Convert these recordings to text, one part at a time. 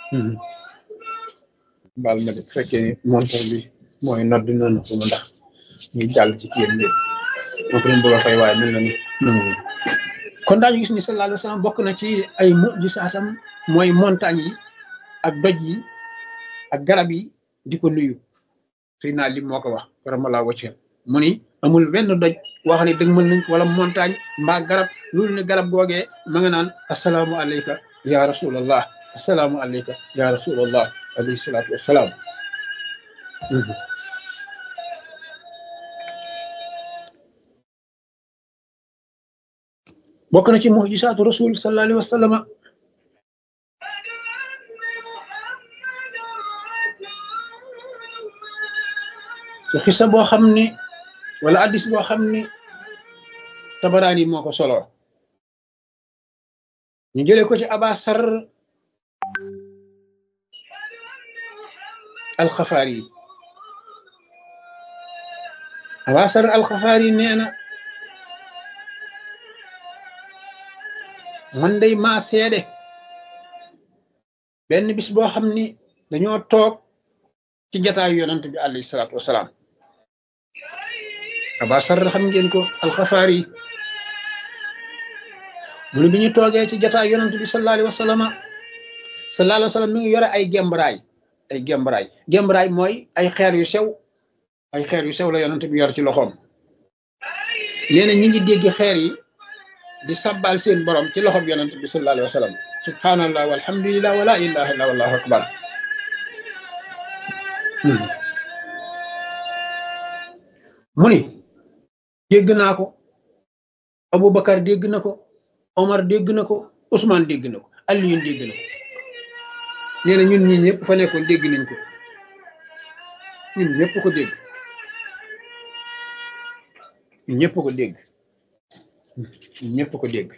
baal ma de bu fekkee ni montor bi mooy nodd noonu ko mu ndax ñu jàll ci kiyam bi moo ko doon bëgg a fay waaye mel na ni nangu kon daañu gis ni sallallahu alayhi wa sallam bokk na ci ay mujisaatam mooy montagne yi ak doj yi ak garab yi di ko nuyu suy naa lim moo ko wax karamalaa wacce mu ni amul benn doj wax ne dëgg mën nañ wala montagne mbaa garab loolu ne garab googee ma nga naan asalaamu aleyka ya rasulallah asalaamu aleyka ya rasulallah alayhi salaatu wassalaam bokk na ci mujisaatu rasul sallallahu alayhi wa sallam ci xisa boo xam ni wala addis boo xam ni tabaraani moo ko solo ñu jëlee ko ci abasar alxafaari abasar alxafaari nee na man day maa seede benn bis boo xam ni dañoo toog ci jataayu yonant bi alayhi salaatu wasalaam abasar xam ngeen ko alxafaari mu ne bi ñu toogee ci jataayu yonant bi sallallahu alayhi wa sallam sallallahu alayhi wa sallam mi ngi yore ay gembraay ay gembraay gembraay mooy ay xeer yu sew ay xeer yu sew la yonant bi yor ci loxoom nee na ñi ngi dégg xeer yi di sabbal seen borom ci loxob yonent bi sallallahu alayhi wa sallam subhanallah walhamdulillah wala ilaha illa wallahu akbar mu ni dégg naa ko Aboubacar dégg na ko Omar dégg na ko Ousmane dégg na ko Alioune dégg na ko nee na ñun ñii ñëpp fa nekkoon dégg nañ ko ñun ñëpp ko dégg ñun ñëpp ko dégg ñëpp ko dégg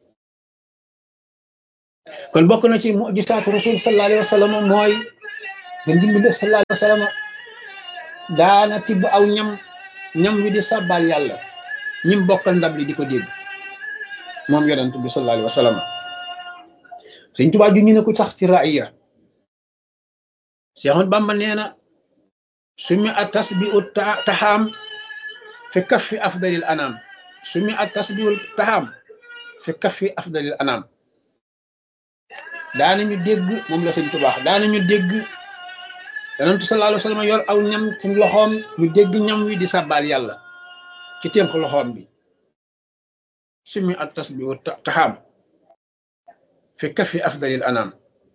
kon bokk na ci mujisaatu rasul sallallahu alayhi wa sallam mooy gën gi mu def sallallahu alayhi wa sallam daana tibb aw ñam ñam wi di sàbbaal yàlla ñim bokkal ndab li di ko dégg moom yonent bi sallallahu alayhi wa sallam Sëñ Tuubaa ju ñu ne ko sax ci raaya Seexul Bamba nee na sumi a tasbiu taxaam fi kaffi afdalil anam sumi at tasbihul taxaam fi kaffi afdalil anam daanañu dégg moom la sëñ tubaax daanañu dégg yonentu sallallahu alayhi wa sallam yor aw ñam ci loxoom ñu dégg ñam wi di sàbbaal yàlla ci ténk loxoom bi sumi at tasbihul taxaam fi kaffi afdalil anam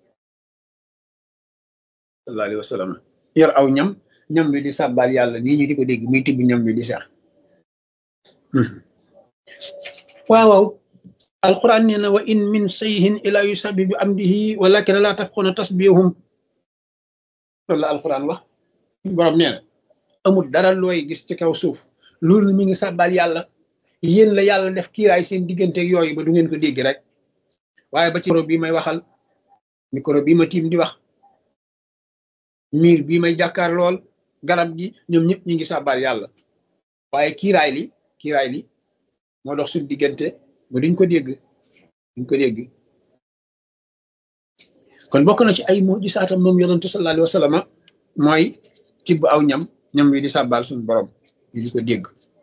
sallallahu alayhi wa sallam yor aw ñam ñam wi di sàbbaal yàlla nii ñu di ko dégg muy tibb ñam wi di seex waaw waaw alquran nee na wa in min sayhin ila yusabbi bi amdihi walakin la tafquna tasbihum loolu la alquran wax borom nee na amul dara looy gis ci kaw suuf loolu mi ngi sàbbal yàlla yéen la yàlla def kiiraay seen diggante yooyu ba du ngeen ko dégg rek waaye ba ci micro bii may waxal micro bii ma tiim di wax miir bii may jàkkaar lool garab gi ñoom ñëpp ñu ngi sàbbal yàlla waaye kiiraay li kiiraay li moo dox suñ diggante ba duñ ko dégg duñ ko dégg kon bokk na ci ay mujisaatam moom yonentu sallallahu alayhi wa sallam mooy tibb aw ñam ñam wi di sàbbaal suñu borom yi di ko dégg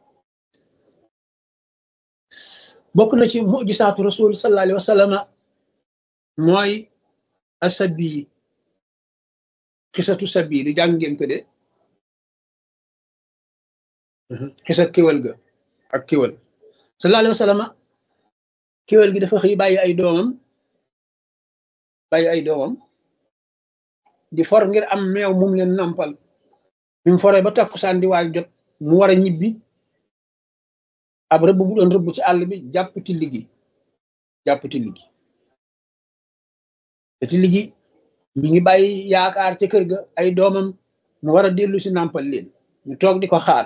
bokk na ci mujisaatu rasul sallallahu alayhi wa sallam mooy asabi xisatu sabi li jàng ngeen ko de xisa kéwal ga ak kéwal sallallahu alayhi wa sallam kéwal gi dafa xëy bàyyi ay doomam bàyyi ay doomam di for ngir am meew mum leen nampal bi mu foree ba takkusaan di waaj jot mu war a ñibbi ab rëbb bu doon rëbb ci àll bi jàpp ti ligi jàpp ti ligi te ti ligi mi ngi bàyyi yaakaar ca kër ga ay doomam mu war a dellu si nampal leen ñu toog di ko xaar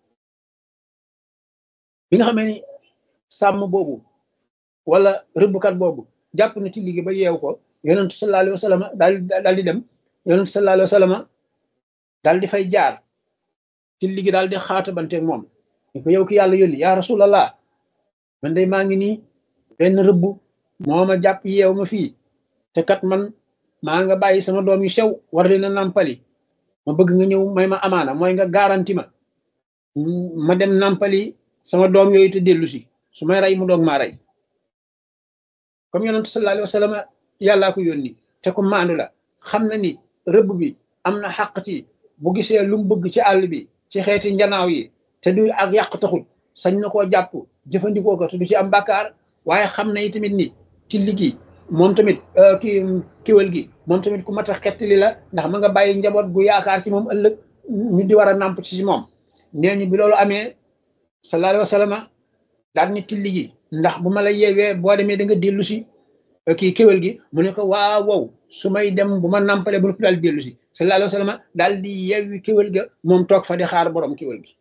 bi nga xamee ni sàmm boobu wala rëbbkat boobu jàpp na ci liggéey ba yeew ko yonentu sallallahu alayhi wa sallam daal daal di dem yonentu sallallahu alayhi wa sallam daal di fay jaar ci liggéey daal di xaatabanteeg moom ni ko yow ki yàlla yónni yaa rasulallah man day maa ngi nii benn rëbb moo ma jàpp yeew ma fii te kat man maa nga bàyyi sama doom yu sew war leen a nàmpali ma bëgg nga ñëw may ma amaana mooy nga garanti ma ma dem nàmpali sama doom yooyu te dellu si su may rey mu doog maa rey comme yonent sallallahu alayhi wa sallam yàllaa ko yónni te ko maandu la xam na ni rëbb bi am na xàq ci bu gisee lu mu bëgg ci àll bi ci xeeti njanaaw yi te du ak yàq taxul sañ na koo jàpp jëfandikoo ko te du ci am bàkkaar waaye xam na tamit ni ci liggéey moom tamit ki kiwal gi moom tamit ku mat a xettali la ndax ma nga bàyyi njaboot gu yaakaar ci moom ëllëg ñu di war a nàmp ci moom nee ñu bi loolu amee sallallahu alayhi wa sallam daal ni tilli gi ndax bu ma la yeewee boo demee da nga dellu si kii kéwél gi mu ne ko waaw wow su may dem bu ma nàmpalee bu daal dellu si sallallahu alayhi wa sallam daal di yeewi kéwél ga moom toog fa di xaar borom kéwél gi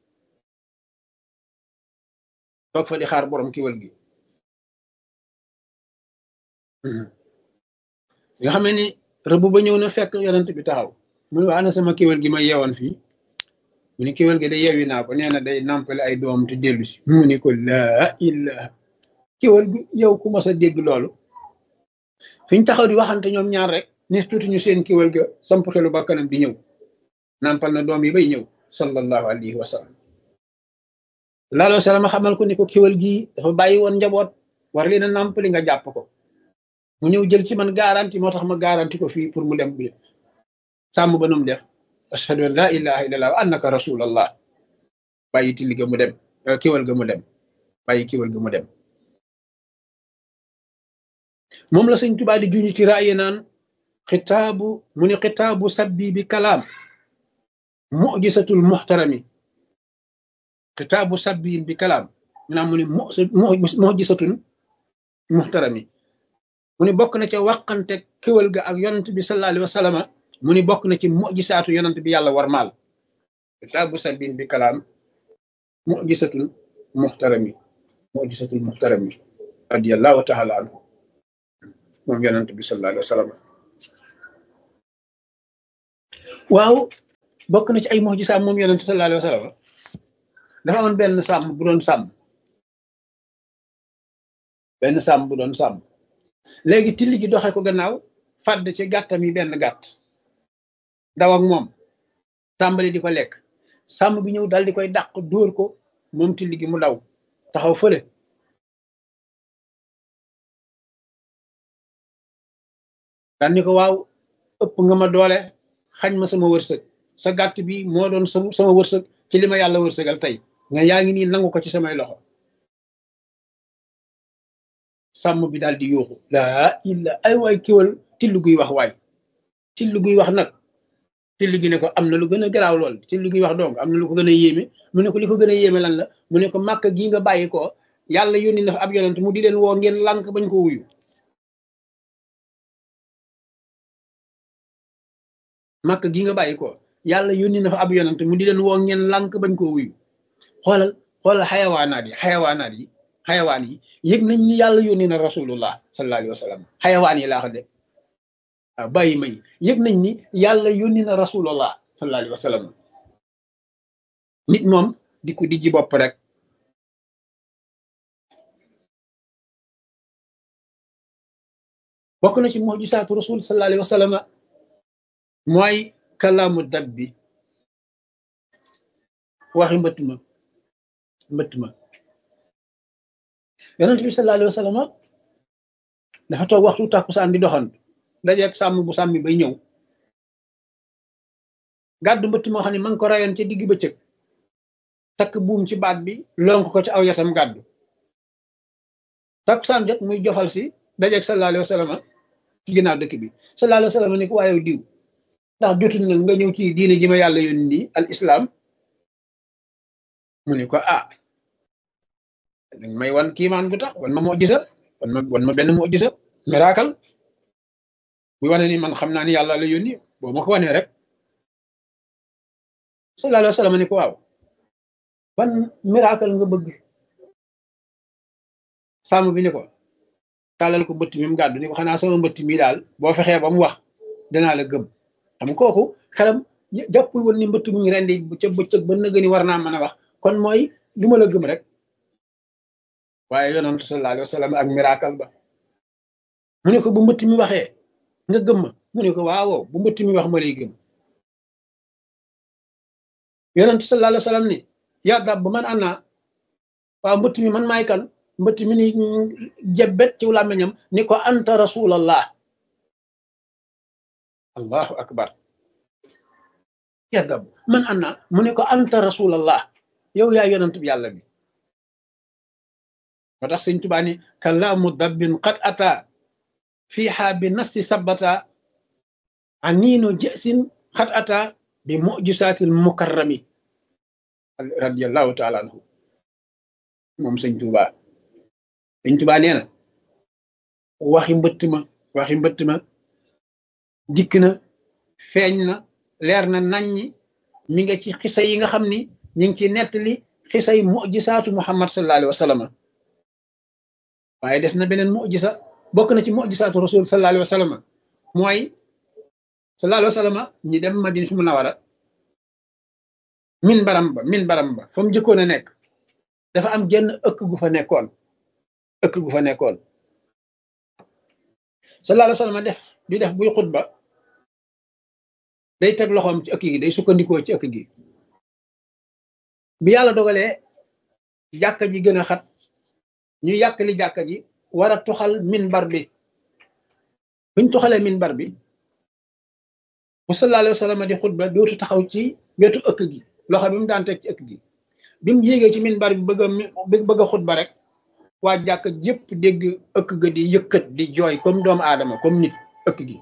toog fa di xaar borom kéwél gi nga xam ne ni rëbb ba ñëw na fekk yonent bi taxaw mu ne waa ana sama kéwél gi ma yeewoon fii mu ni kéwél gi da yeewi naa ko nee na day nàmpale ay doom te dellu si mu ni ko laa ilaha kéwél gi yow ku mas a dégg loolu fi ñu taxaw di waxante ñoom ñaar rek ni tuuti ñu seen kéwél ga samp xelu bakkanam di ñëw nàmpal na doom yi bay ñëw sallallahu alayhi wa sallam laaloo salama xamal ko ni ko kéwél gi dafa bàyyi woon njaboot war leen a nàmpali nga jàpp ko mu ñëw jël ci man garanti moo tax ma garanti ko fii pour mu dem bi sàmm ba num def ashhadu an la ilaha illallah wa annaka rasulallah bàyyi tilli ga mu dem kéwél ga mu dem bàyyi kéwél ga mu dem moom la sëñ Tuubaa di juñu ci raaye naan xitaabu mu ni xitaabu sabbi bi kalaam mujisatul muxtarami xitaabu sabbi bi kalaam mu naam mu ni mujisatun muxtarami mu ni bokk na ca wàqante kéwal ga ak yonent bi sallallahu alayhi wa sallam mu ni bokk na ci mujisaatu yonent bi yàlla war maal xitaabu sabbi bi kalaam mujisatul muxtarami mujisatul muxtarami radiyallahu taala anhu moom yonent bi sallallahu alayhi wa sallam waaw bokk na ci ay mujisaam moom yonent sallallahu alayhi wa sallam dafa amoon benn sàmm bu doon sàmm benn sàmm bu doon sàmm léegi tilli gi doxe ko gannaaw fàdd ci gàttam yi benn gàtt daw ak moom tàmbali di ko lekk sàmm bi ñëw dal di koy dàq dóor ko moom tilli gi mu daw taxaw fële dal ni ko waaw ëpp nga ma doole xañ ma sama wërsëg sa gàtt bi moo doon sama wërsëg ci li ma yàlla wërsëgal tey nga yaa ngi nii nangu ko ci samay loxo sàmm bi daal di yuuxu laa illa ay waay kiwal till guy wax waay till guy wax nag till gi ne ko am na lu gën a garaaw lool till guy wax donc am na lu ko gën a yéeme mu ne ko li ko gën a yéeme lan la mu ne ko màkk gii nga bàyyi ko yàlla yónni na fa ab yonent mu di leen woo ngeen lànk bañ ko wuyu màkk gi nga bàyyi ko yàlla yónni na fa ab yonent mu di leen woo ngeen lànk bañ koo wuyu xoolal xoolal xayawaanaat yi xayawaanaat yi xayawaan yi yëg nañ ni yàlla yónni na rasulullah sallallahu alayhi wa sallam xayawaan yi laa ko de waaw bàyyi may yëg nañ ni yàlla yónni na rasulullah sallallahu alayhi wa sallam nit moom di ko dijji bopp rek bokk na ci mujisaatu rasul sallallahu alayhi wa sallam mooy kalaamu dab bi waxi mbëtt ma mbëtt ma yonent bi sallallahu alayhi wa sallam dafa toog waxtu tàkkusaan di doxantu dajeeg sàmm bu sàmmi bay ñëw gàddu mbëtt moo xam ne ma ngi ko rayoon ci digg bëccëg takk buum ci baat bi lonk ko ci aw yatam gàddu tàkkusaan jot muy jofal si dajeeg sallallahu alayhi wa sallam ci ginnaaw dëkk bi sallallahu alayhi wa sallam ni ko waaye diw ndax jotul nag nga ñëw ci diine ji ma yàlla yónni nii al islam mu ni ko ah dañ may wan kiimaan gu tax wan ma moo gisa wan ma wan ma benn moo gisa miracle bu wane ni man xam naa ni yàlla la yónni boo ma ko wanee rek sallallahu alayhi wa sallam ni ko waaw ban miracle nga bëgg sàmm bi ni ko tàllal ko mbëtt mi mu gàddu ni ko xanaa sama mbëtt mi daal boo fexee ba mu wax danaa la gëm xam kooku xelam jàppul woon ni mbëtt mu ngi rendi ca bëccëg ba nëgëni war naa mën a wax kon mooy lu ma la gëm rek waaye yonent sallallahu alayhi wa sallam ak miracle ba mu ne ko bu mbëtt mi waxee nga gëm ma mu ne ko waaw bu mbëtt mi wax ma lay gëm yonent sallallahu alayhi wa sallam ni yaa dab man ana waaw mbëtt mi man maay kan mbëtt mi ni jebet ci làmmiñam ni ko anta rasulallah allahu akbar yaa dab man ana mu ne ko anta rasulallah yow yaa yonent bi yàlla bi moo tax sëñ Tuubaa ni kalaamu dabbin qad ata fiiha bi nassi sabata aniinu jësin qad ata bi mujisaatil mukarrami radiallahu taala anhu moom sëñ Tuubaa sëñ Tuubaa nee na waxi mbëtt ma waxi mbëtt ma dikk na feeñ na leer na naññi mi nga ci xisa yi nga xam ni ñu ngi ci nettali xisa yi mujisaatu muhammad sallallahu alayhi wa sallam waaye des na beneen mujisa bokk na ci mujisaatu rasul sallallahu alayhi wa sallam mooy sallallahu alayhi wa sallam ñi dem madina fu mu nawara min baram ba min baram ba fa mu jëkkoon a nekk dafa am genn ëkk gu fa nekkoon ëkk gu fa nekkoon sallallahu alayhi wa sallam def di def buy xutba day teg loxoom ci ëkk gi day sukkandikoo ci ëkk gi bi yàlla dogalee jàkka ji gën a xat ñu yàkkali jàkka ji war a tuxal minbar bi buñ tuxalee minbar bi bu sallallahu alayhi wa sallam di xutba dootu taxaw ci wetu ëkk gi loxo bi mu daan teg ci ëkk gi bi mu yéegee ci minbar bi bëgg a bëgg a xutba rek waa jàkka yépp dégg ëkk ga di yëkkat di jooy comme doomu aadama comme nit ëkk gi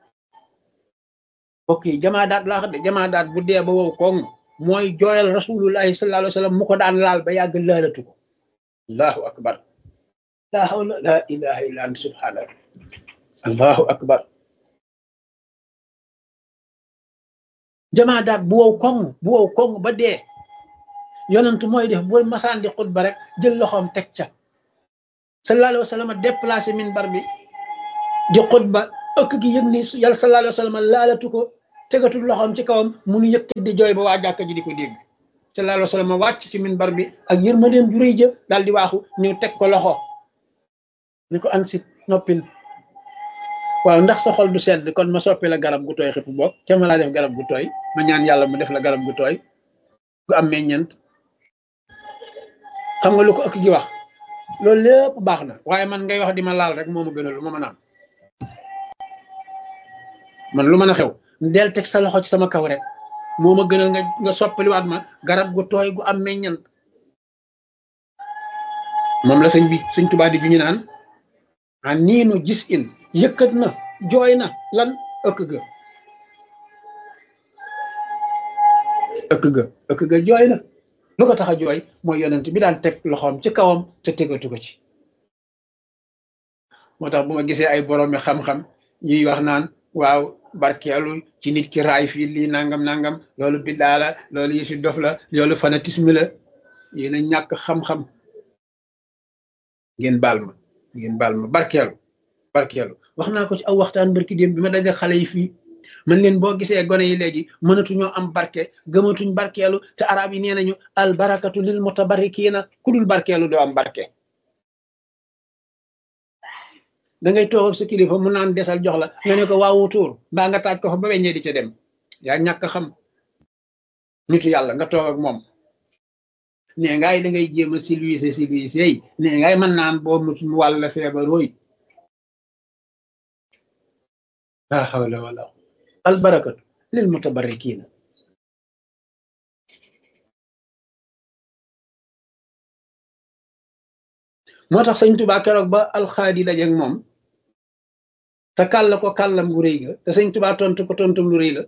ok jamaa daat laa xam de jamaa daat bu dee ba wow koŋ mooy jooyal rasulullahi sallallahu alayhi wa sallam mu ko daan laal ba yàgg laalatu ko allahu akbar la hawla la ilaha illa anta subhanaka allahu akbar jamaa daat bu wow koŋ bu wow koŋ ba dee yonent mooy def bu masaan di xutba rek jël loxoom teg ca sallallahu alayhi wa sallam déplacé minbar bi di xutba ëkk gi yëg ni yàlla sallallahu alayhi wa sallam laalatu ko tegatul loxoom ci kawam munu yëkkat di jooy ba waa jàkka ji di ko dégg sallallahu alayhi wa sallam wàcc ci minbar bi ak yërmandeem ju rëy jë daal di waaxu ñëw teg ko loxo ni ko ansit noppil waaw ndax sa xol du sedd kon ma soppi la garab gu tooy xifu boog te ma laa def garab gu tooy ma ñaan yàlla mu def la garab gu tooy gu am meññent xam nga lu ko ëkk gi wax loolu lépp baax na waaye man ngay wax di ma laal rek moo ma gënal lu ma mën a am man lu mën a xew del teg sa loxo ci sama kaw rek moo ma gënal nga nga soppaliwaat ma garab gu tooy gu am meññant moom la sëñ bi sëñ Tuubaa di ju ñu naan a niinu gis in yëkkat na jooy na lan ëkk ga ëkk ga ëkk ga jooy na lu ko tax a jooy mooy yonent bi daan teg loxoom ci kawam te tegatu ko ci moo tax bu ma gisee ay boroomi xam-xam ñuy wax naan waaw barkeelu ci nit ki raay fii lii nangam nangam loolu biddaa la loolu yëfi dof la loolu fanatisme la yéen a ñàkk xam-xam ngeen baal ma ngeen baal ma barkeelu barkeelu wax naa ko ci aw waxtaan barki démb bi ma daje xale yi fii man leen boo gisee gone yi léegi mënatuñoo am barke gëmatuñ barkeelu te arab yi nee nañu al barakatu lil mutabarrikiina ku dul barkeelu doo am barke da ngay toog ak sa kilifa mu naan desal jox la nga ne ko waawu tuur mbaa nga taaj ko fa ba weññee di ca dem yaa ñàkk xam nitu yàlla nga toog ak moom nee ngaay da ngay jéem a silwiise silwiise yi nee ngaay mën naan boo mut mu wàll feebarooy la hawla wala al barakatu lil mutabarrikiina moo tax sëñ Tuubaa keroog ba alxaadi dajeeg moom te kàll ko kàllam gu rëy ga te sëñ Tuubaa tontu ko tontum lu rëy la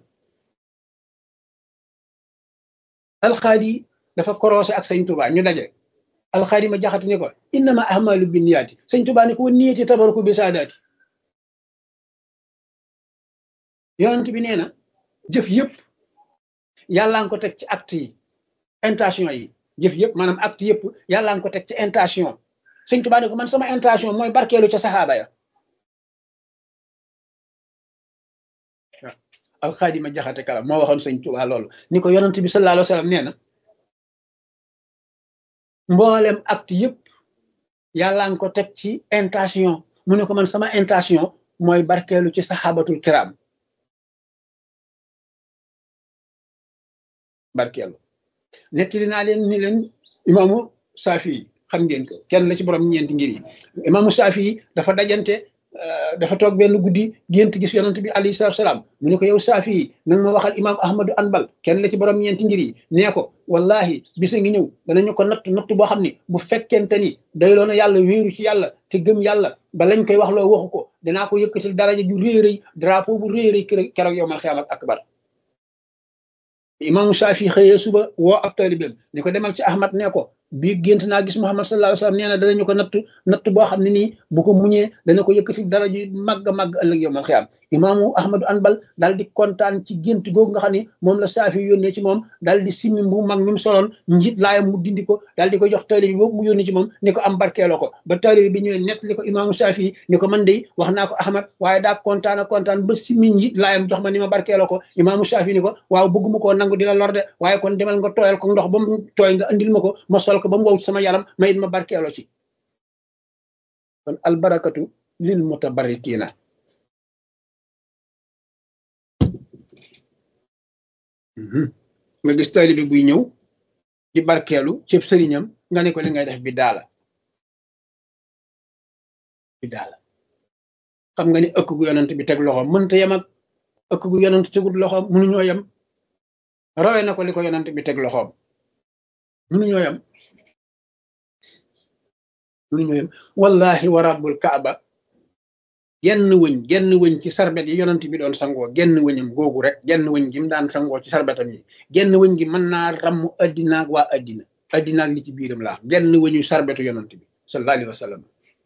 alxaadi dafa korosé ak sëñ Tuubaa ñu daje alxaadi ma jaxati ni ko innama ahmalu binniyaati sëñ Tuubaa ni ko wa niyati tabaruku bi saadaati yonent bi nee na jëf yëpp yàllaa nga ko teg ci acte yi intention yi jëf yëpp maanaam acte yëpp yàllaa nga ko teg ci intention sëñ Tuubaa ne ko man sama intention mooy barkeelu ca saxaaba ya waaw alxaadima jaxate kala moo waxoon sëñ Tuubaa loolu ni ko yonent bi sallallahu alayhi wa sallam nee na mboolem acte yëpp yàllaa nga ko teg ci intention mu ne ko man sama intention mooy barkeelu ci saxaabatul kiram barkeelu nettali naa leen ni leen imaamu saafi yi xam ngeen ko kenn la ci borom ñeenti ngir yi imaamu saafi yi dafa dajante dafa toog benn guddi gént gis yonent bi alayhi salaatu salaam mu ne ko yow saafi yi nanga ma waxal imaam ahmadu anbal kenn la ci borom ñeenti ngir yi nee ko wallahi bisa ngi ñëw danañu ko natt natt boo xam ne bu fekkente ni doyloo na yàlla wéeru ci yàlla te gëm yàlla ba lañ koy wax loo waxu ko dinaa ko yëkkatil daraja ju réy rëy drapeau bu réy rëy keroog yow mal xiyaamat akbar imaamu saafi xëyee suba woo ab taalibeem ni ko demal ci ahmad nee ko bii gént naa gis muhammad sallallahu alayhi wasallam nee na danañu ko natt natt boo xam ne nii bu ko muñee dana ko yëkkati dara ju màgg a màgg ëllëg yow mal xiyaam imaamu ahmadu anbal daal di kontaan ci gént googu nga xam ne moom la saafi yónnee ci moom daal di simmi bu mag mi mu soloon njiit laayam mu dindi ko daal di ko jox taalibe bi boobu mu yónnee ci moom ni ko am barkeeloo ko ba taalibe bi ñëwee nett li ko imaamu saafi ni ko man de wax naa ko ahmad waaye daa kontaan a kontaan ba simmi njiit laayam jox ma ni ma barkeeloo ko imaamu saafi ni ko waaw bëgguma koo nangu di la lor de waaye kon demal nga tooyal ko ndox ba mu tooy nga andil ma ko ma sol ko ba mu wow sama yaram ma it ma barkeeloo ci kon albarakatu lil mutabarrikiina nga gis taalibe buy ñëw di barkeelu cëb sëriñam nga ne ko li ngay def bi daala bi daala xam nga ni ëkk gu yonent bi teg loxoom mënta yem ak ëkk gu yonent tegul loxoom mënuñoo yem rawee na ko li ko yonent bi teg loxoom mënuñoo yem mënuñoo yem wallahi wa rabbul kaaba genn wëñ genn wëñ ci sarbet yi yonent bi doon sangoo genn wëñam googu rek genn wëñ gi mu daan sangoo ci sarbetam yi genn wëñ gi mën naa ramm addinaag waa addina addinaag li ci biiram laa genn wëñu sarbetu yonent bi sallallahu alayhi wa sallam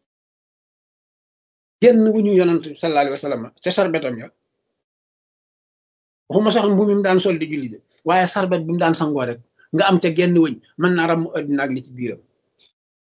genn wëñu yonent bi sallallahu alayhi wa sallam ca sarbetam ya waxuma sax mbu mi mu daan sol di julli de waaye sarbet bi mu daan sangoo rek nga am ca genn wëñ mën naa ramm addinaag li ci biiram